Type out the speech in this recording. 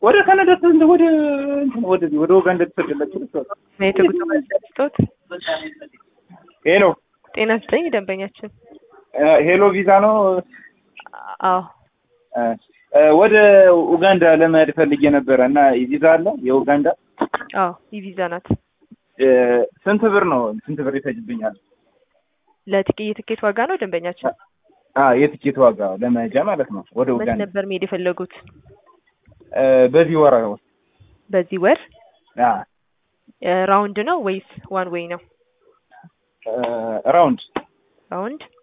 ወደ ካናዳ ተንደ ወደ እንትን ወደ ወደ ኡጋንዳ ተሰደላችሁ ልትወጣ የት ጉዞ ስጦት ሄሎ ጤና ስጠኝ ደንበኛችን ሄሎ ቪዛ ነው አዎ እ እ ወደ ኡጋንዳ ለመሄድ ፈልጌ ነበረ እና ቪዛ አለ የኡጋንዳ አዎ የቪዛ ናት እ ስንት ብር ነው ስንት ብር ይፈጅብኛል ለትኬ የትኬት ዋጋ ነው ደንበኛችን አ የትኬት ዋጋ ለመሄጃ ማለት ነው ወደ መች ኡጋንዳ ነበር መሄድ የፈለጉት እ በዚህ ወር ውስጥ በዚህ ወር አ እ ራውንድ ነው ወይስ ዋን ዌይ ነው እ ራውንድ ራውንድ